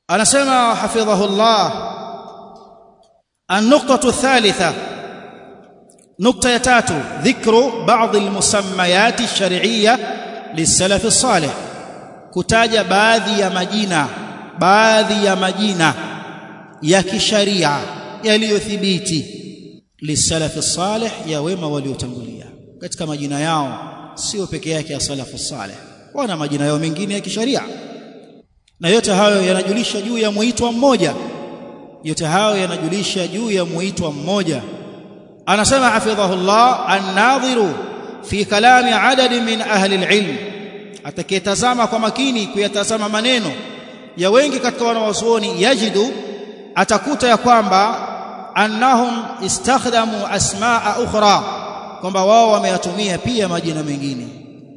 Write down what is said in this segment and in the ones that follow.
anasema hafidhahullah النقطة الثالثة نقطة يتاتو ذكر بعض المسميات الشرعية للسلف الصالح كتاج baadhi ya majina baadhi ya majina ya kisharia yaliyothibiti lisalafi salih ya wema waliotangulia katika majina yao sio peke yake ya salafu salih wana majina yao mengine ya kisharia na yote hayo yanajulisha juu ya muitwa mmoja yote hayo yanajulisha juu ya muitwa mmoja anasema hafidhahullah an-nadhiru fi kalami adadi min ahli al-ilm atakayetazama kwa makini kuyatazama maneno ya wengi katika wanawazuoni yajidu atakuta ya kwamba annahum istakhdamu asmaa ukhra kwamba wao wameyatumia pia majina mengine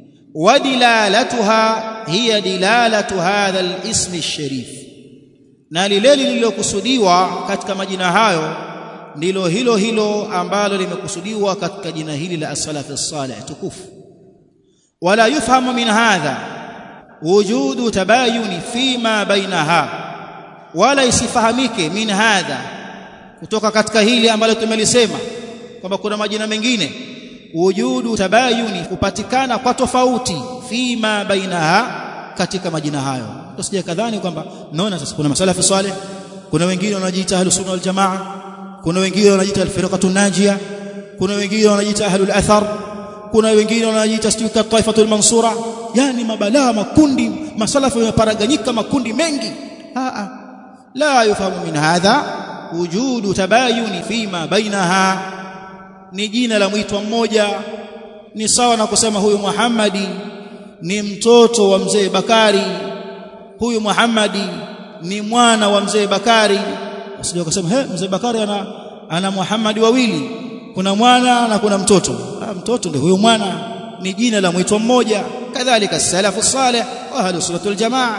wadilalatuha hiya dilalatu hadha al-ism al-sharif na lile lililokusudiwa katika majina hayo ndilo hilo hilo ambalo limekusudiwa katika jina hili la as-salaf as-salih tukufu wala yufhamu min hadha wujudu tabayuni fima bainaha wala isifahamike min hadha kutoka katika hili ambalo tumelisema kwamba kuna majina mengine wujudu tabayuni kupatikana kwa tofauti fima bainaha katika majina hayo tusije kadhani kwamba naona sasa kuna masalafi salih kuna wengine wanajiita ahlus sunna wal jamaa kuna wengine wanajiita al-firqatu najia kuna wengine wanajiita ahlul athar kuna wengine wanajiita stika taifatul mansura yani mabalaa makundi masalafi yameparaganyika makundi mengi a a la yufahamu min hadha wujudu tabayuni fima bainaha ni jina la mwitwa mmoja ni sawa na kusema huyu Muhammadi ni mtoto wa mzee Bakari huyu Muhammadi ni mwana wa mzee Bakari usije ukasema he mzee Bakari ana ana Muhammadi wawili kuna mwana na kuna mtoto ah, mtoto ndio huyo mwana ni jina la mwitwa mmoja kadhalika salafu salih wa ahlus sunnatul jamaa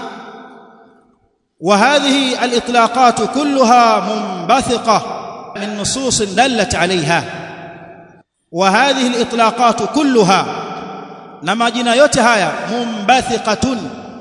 وهذه الاطلاقات كلها منبثقه من نصوص دلت عليها وهذه الاطلاقات كلها na majina yote haya mumbathiqatun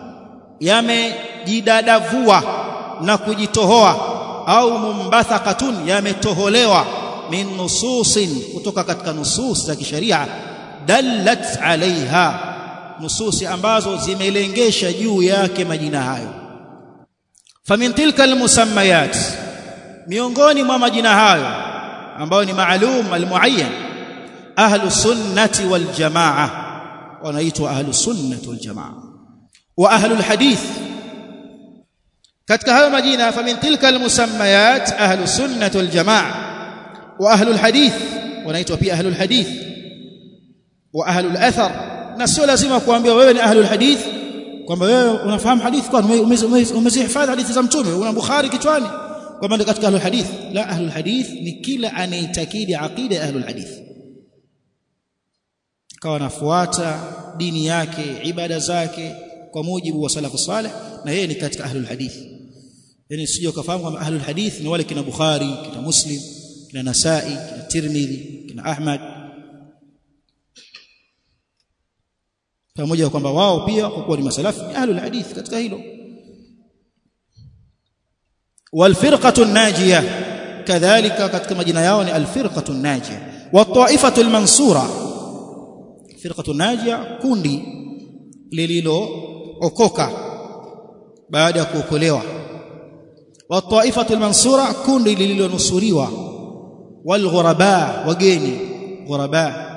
yamejidadavua na kujitohoa au mumbathaqatun yametoholewa min nususin kutoka katika nusus za kisheria dallat alaiha nususi ambazo zimelengesha juu yake majina hayo famin tilka almusammayat miongoni mwa majina hayo ambayo ni maalum almuayyan ahlus sunnati wal jamaa wanaitwa ahlus sunnati wal jamaa wa ahlul hadith katika hayo majina famin tilka almusammayat ahlus sunnati wal jamaa wa ahlul hadith wanaitwa pia ahlul hadith wa ahlul athar na sio lazima kuambia wewe ni ahlul hadith kwamba wewe unafahamu hadithi kwa umezihifadhi hadithi za mtume una bukhari kichwani kwamba ndio katika ahlul hadith la ahlul hadith ni kila anaitakidi aqida ya ahlul hadith kawa anafuata dini yake ibada zake kwa mujibu wa salafu salih na yeye ni katika ahlul hadith yani sije ukafahamu kwamba ahlul hadith ni wale kina bukhari kina muslim kina nasai kina tirmidhi kina ahmad pamoja kwamba wao pia kwa kuwa ni masalafi ni ahlul hadith katika hilo والفرقه الناجيه كذلك katika majina yao ni alfirqatu najia والطائفه المنصوره فرقه الناجيه kundi lililookoka baada ya kuokolewa والطائفه المنصوره kundi lililonusuriwa والغرباء wageni غرباء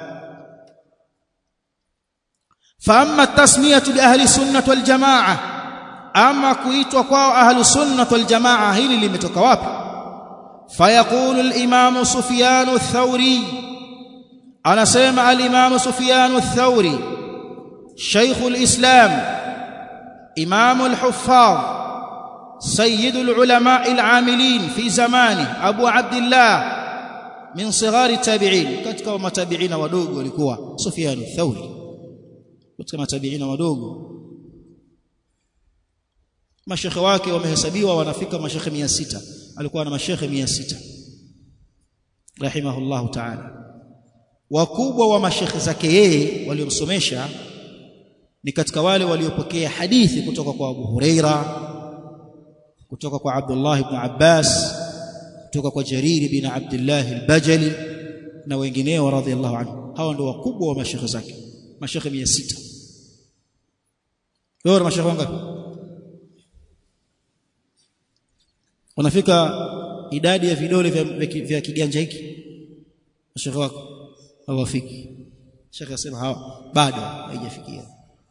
فاما التسميه باهل السنه والجماعه اما kuitwa kwao ahli sunnah wal jamaa hili limetoka wapi fayaqulu al-imam sufyan ath-thawri anasema al-imam sufyan ath-thawri shaykh al-islam imam al-huffaz سيد العلماء العاملين في زمانه ابو عبد الله من صغار التابعين katika matabiina wadogo walikuwa Sufyan ath-Thawri katika matabiina wadogo mashekhe wake wamehesabiwa wanafika mashekhe 600 alikuwa na mashekhe 600 rahimahullahu ta'ala wakubwa wa mashekhe zake yeye waliomsomesha ni katika wale waliopokea hadithi kutoka kwa Abu Huraira kutoka kwa Abdullah ibn Abbas kutoka kwa Jarir bin Abdullah al-Bajali na wengineo radhiallahu anhu hawa ndio wakubwa wa mashekhe zake mashekhe 600 wewe una mashekhe wangapi unafika idadi ya vidole vya, vya, vya kiganja hiki mashekhe wako hawafiki shekhe asema hawa bado haijafikia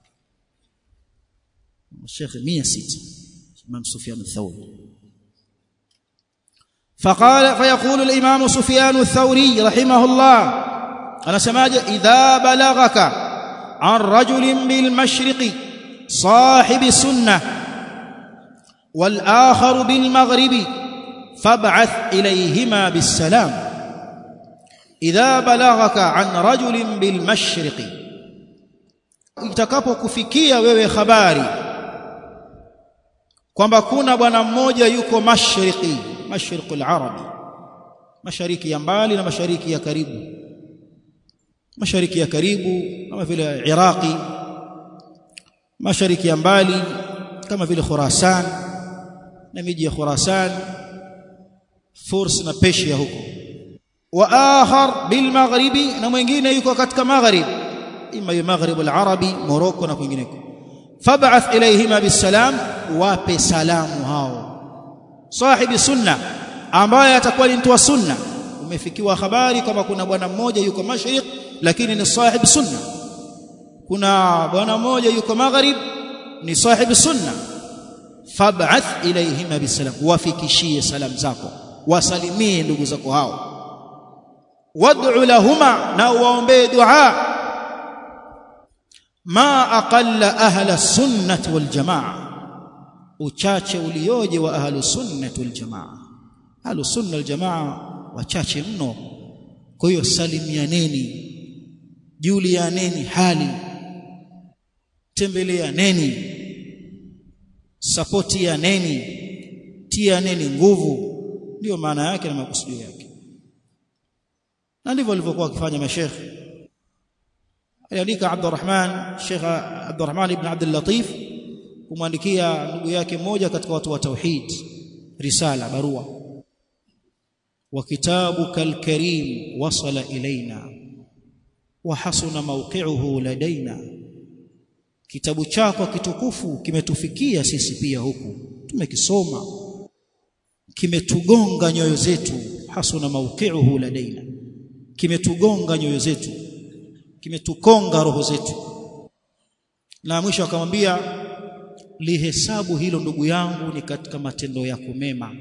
mashekhe 600 Imam Sufyan al-Thawri فقال فيقول الإمام سفيان الثوري رحمه الله أنا سماج إذا بلغك عن رجل بالمشرق صاحب سنة والآخر بالمغرب فابعث إليهما بالسلام إذا بلغك عن رجل بالمشرق itakapokufikia wewe habari kwamba kuna bwana mmoja yuko mashariki mashriq al-arabi mashariki ya mbali na mashariki ya karibu mashariki ya karibu kama vile Iraqi mashariki ya mbali kama vile Khurasan na miji ya Khurasan Furs na Persia huko wa akhar bil maghribi na mwingine yuko katika maghrib ima yu maghrib al-arabi Morocco na kwingineko fab'ath ilayhima bisalam wape salamu hao sahibi sunna ambaye atakuwa ni mtu wa sunna umefikiwa habari kama kuna bwana mmoja yuko mashriq lakini ni sahibi sunna kuna bwana mmoja yuko maghrib ni sahibi sunna fab'ath ilayhima bisalam wafikishie salam zako wasalimie ndugu zako hao wad'u lahuma na waombee dua ma aqalla ahla sunnati wal jamaa uchache ulioje wa ahlus sunnah wal jamaa ahlus sunnah wal jamaa wachache mno kwa hiyo salimianeni julianeni hali tembeleaneni sapotianeni tianeni nguvu ndio maana yake na makusudio yake na ndivyo walivyokuwa wakifanya mashekhe aliandika Abdurrahman Sheikh Abdurrahman ibn Abdul Latif kumwandikia ndugu yake mmoja katika watu wa tauhid risala barua wa kitabuka alkarim wasala ilaina wa hasuna mawqi'uhu ladaina kitabu chako kitukufu kimetufikia sisi pia huku tumekisoma kimetugonga nyoyo zetu hasuna mawqi'uhu ladaina kimetugonga nyoyo zetu kimetukonga roho zetu na mwisho akamwambia lihesabu hilo ndugu yangu ni katika matendo yako mema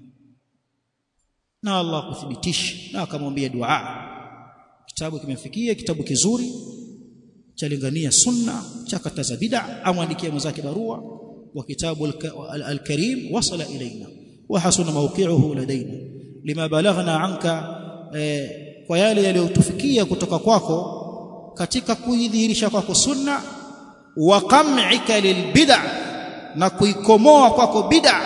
na Allah kuthibitisha na akamwambia dua kitabu kimefikia kitabu kizuri chalingania sunna cha kataza bid'a amwandikia mwenzake barua wa kitabu al-karim wasala ilaina wa hasuna mawqi'uhu ladaina lima balaghna anka eh, kwa yale yaliyotufikia kutoka kwako katika kuidhihirisha kwako sunna wa qam'ika lilbid'a na kuikomoa kwako bid'a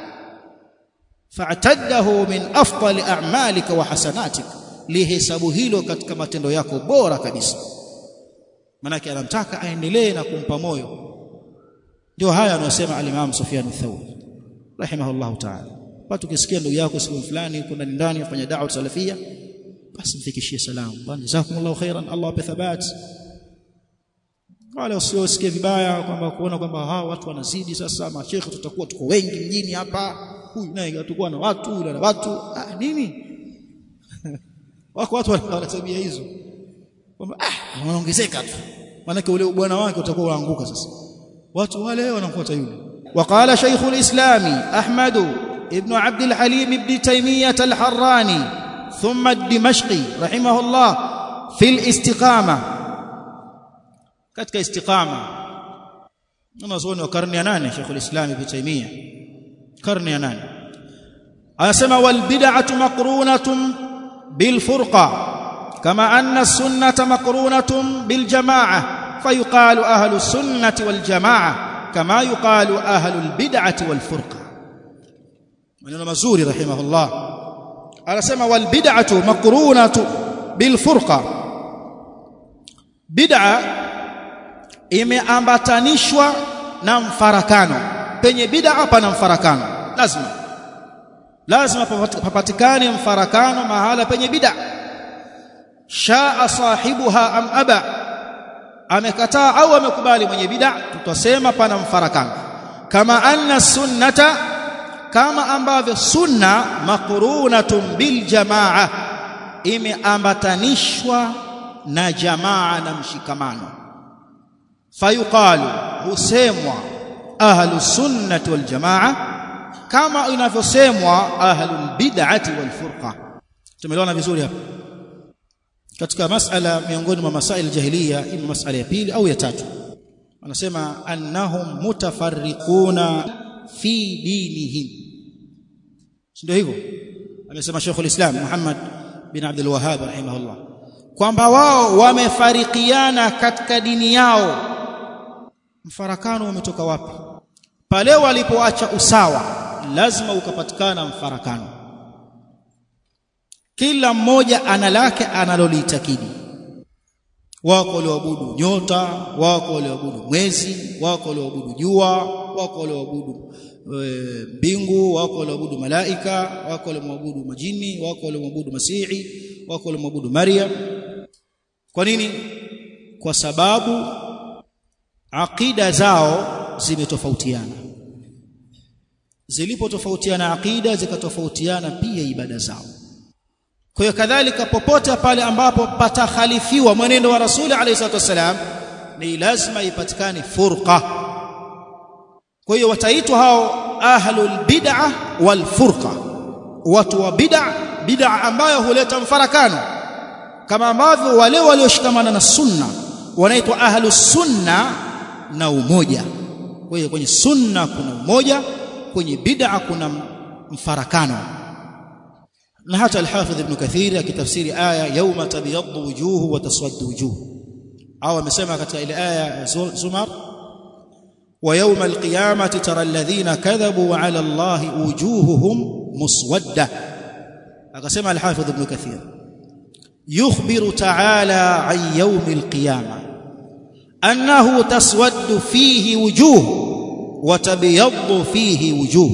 fa'taddahu min afdali a'malika wa hasanatika lihesabu hilo katika matendo yako bora kabisa manake anamtaka aendelee na kumpa moyo ndio haya anayosema al-Imam Sufyan ath-Thawri rahimahullahu ta'ala watu kisikia ndugu yako siku fulani kuna ndani afanya da'wa salafia basi mfikishie salamu bwana jazakumullahu khairan Allah ape thabat wala usiosikie vibaya kwamba kuona kwamba hawa watu wanazidi sasa mashekhe tutakuwa tuko wengi mjini hapa huyu naye tutakuwa na watu yule na watu ah nini wako watu wana tabia hizo kwamba ah wanaongezeka tu maana ule bwana wake utakuwa waanguka sasa watu wale wanafuata yule وقال شيخ الإسلام أحمد ابن عبد الحليم ابن تيمية الحراني ثم الدمشقي رحمه الله في الاستقامة katika istiqama wanazuoni wa karne ya nane Sheikh al-Islam Ibn Taymiyyah karne ya nane anasema wal bid'atu maqrunatun bil furqa kama anna as-sunnata maqrunatun bil jama'ah fayuqalu ahlu as-sunnati wal jama'ah kama yuqalu ahlu al-bid'ati wal furqa maneno mazuri rahimahullah anasema wal bid'atu maqrunatu bil furqa bid'a imeambatanishwa na mfarakano penye bid'a pana mfarakano lazima lazima papatikane mfarakano mahala penye bid'a shaa sahibuha am aba amekataa au amekubali mwenye bid'a tutasema pana mfarakano kama anna sunnata kama ambavyo sunna maqrunatun bil jamaa imeambatanishwa na jamaa na mshikamano fayuqalu husemwa ahlu sunnati wal jamaa kama inavyosemwa ahlul bid'ati wal furqa tumeelewana vizuri hapa katika masala miongoni mwa masail jahiliya ima masala ya pili au ya tatu anasema annahum mutafarriquna fi dinihim ndio hivyo amesema Sheikh al-Islam Muhammad bin Abdul Wahhab rahimahullah kwamba wao wamefarikiana katika dini yao mfarakano umetoka wapi pale walipoacha usawa lazima ukapatikana mfarakano kila mmoja ana lake analolitakidi wako walioabudu nyota wako walioabudu mwezi wako walioabudu jua wako walioabudu mbingu wako walioabudu malaika wako waliomwabudu majini wako waliomwabudu masihi wako waliomwabudu maryam kwa nini kwa sababu aqida zao zimetofautiana zilipotofautiana aqida zikatofautiana pia ibada zao kwa hiyo kadhalika popote pale ambapo patakhalifiwa mwenendo wa rasuli alayhi salatu wasalam ni lazima ipatikane furqa kwa hiyo wataitwa hao ahlul bid'ah wal furqa watu wa bid'ah bid'ah ambayo huleta mfarakano kama ambavyo wale walioshikamana na sunna wanaitwa ahlus sunna na umoja kwa hiyo kwenye sunna kuna umoja kwenye bid'a kuna mfarakano na hata al-Hafidh Ibn Kathir akitafsiri aya yawma tabyaddu wujuhu wa taswaddu wujuh au amesema katika ile aya Zumar wa yawma al-qiyamati tara alladhina kadhabu ala Allahi wujuhuhum muswadda akasema al-Hafidh Ibn Kathir yukhbiru ta'ala an yawm al-qiyamah annahu taswaddu fihi wujuh wa tabyaddu fihi wujuh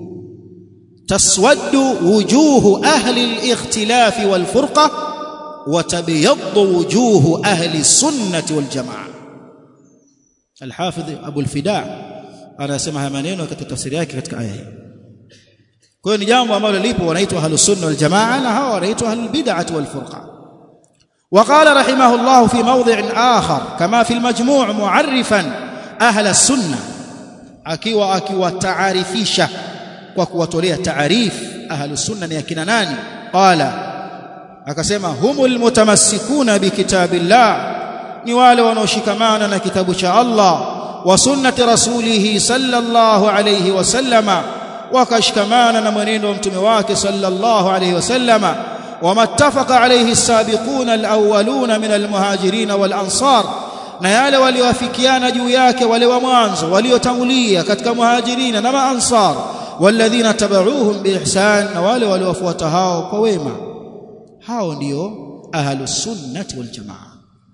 تسود وجوه أهل الاختلاف والفرقة وتبيض وجوه أهل السنة والجماعة الحافظ أبو الفداء أنا سمعها maneno katika tafsiri yake katika aya hii kwa hiyo ni jambo ambalo lipo wanaitwa ahlus sunna wal jamaa na hawa wanaitwa ahlul bid'ah wal furqa وقال رحمه الله في موضع آخر كما في المجموع معرفا أهل السنة akiwa akiwataarifisha kwa kuwatolea taarif ahlus sunna ni akina nani qala akasema humul mutamassikuna bikitabillah ni wale wanaoshikamana na kitabu cha Allah wa sunnati rasulih sallallahu alayhi wasallama wakashikamana na mwenendo wa mtume wake sallallahu alayhi wasallama wamattafaqa alayhi as-sabiquna al-awwaluna min al-muhajirin wal-ansar na yale walioafikiana juu yake wale wa mwanzo waliotangulia katika muhajirina na maansar walladhina tabauhum biihsan na wale waliowafuata hao kwa wema hao ndio ahlus sunnati wal jamaa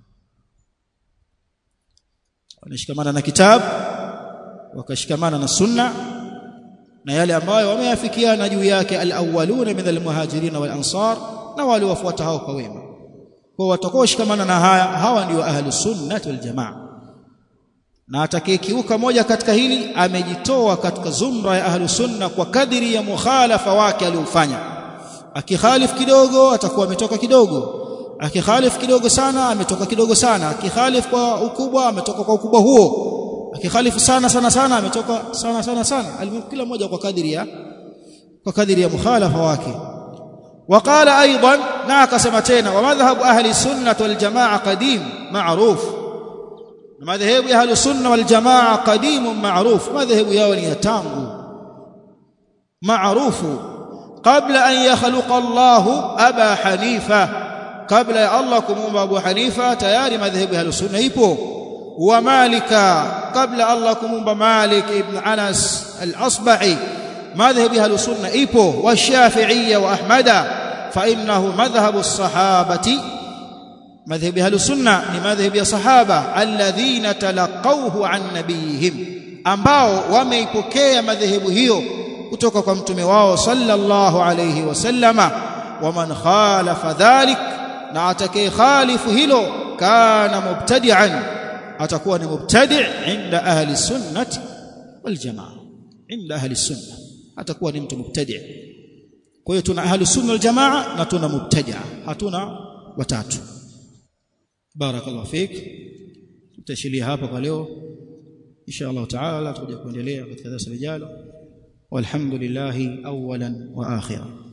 wanashikamana na kitabu wakashikamana na sunna na yale ambayo wameafikiana juu yake alawwaluna min almuhajirin wal ansar na wale wafuata hao kwa wema kwa watakaoshikamana na haya hawa ndio ahlus sunnati wal jamaa na atakayekiuka moja katika hili amejitoa katika zumra ya ahlu sunna kwa kadiri ya mukhalafa wake aliofanya akikhalif kidogo atakuwa ametoka kidogo akikhalif kidogo sana ametoka kidogo sana akikhalif kwa ukubwa ametoka kwa ukubwa huo akikhalifu sana sana sana ametoka sana sana sana kila mmoja kwa kadiri ya kwa kadiri ya mukhalafa wake وقال ايضا na akasema tena wa madhhabu ahli sunnah wal jamaa qadim ma'ruf madhehebu ya ahlus sunna wal jamaa qadimun ma'ruf madhehebu yao ni ya tangu maarufu kabla an yakhluqa Allah aba hanifa kabla ya Allah kumuumba Abu Hanifa tayari madhehebu ya ahlus sunna ipo wa malika kabla Allah kumuumba Malik ibn Anas al-Asbahi madhehebu ya ahlus sunna ipo wa Shafi'iyya wa Ahmada fa innahu madhhabu as-sahabati madhhabi ahlus sunna ni madhhabi ya sahaba alladhina talaqawhu an nabiyihim ambao wameipokea madhehebu hiyo kutoka kwa mtume wao sallallahu alayhi wasallama waman khalafa dhalik na atakaye khalifu hilo kana mubtadi'an atakuwa ni mubtadi' inda ahli sunnati wal jamaa inda ahli sunna atakuwa ni mtu mubtadi' kwa hiyo tuna ahli sunna wal jamaa na tuna mubtadi' hatuna watatu barakallahu fik tutashilia hapa kwa leo insha Allah taala tutakuja kuendelea katika darasa lijalo walhamdulillah awalan wa akhiran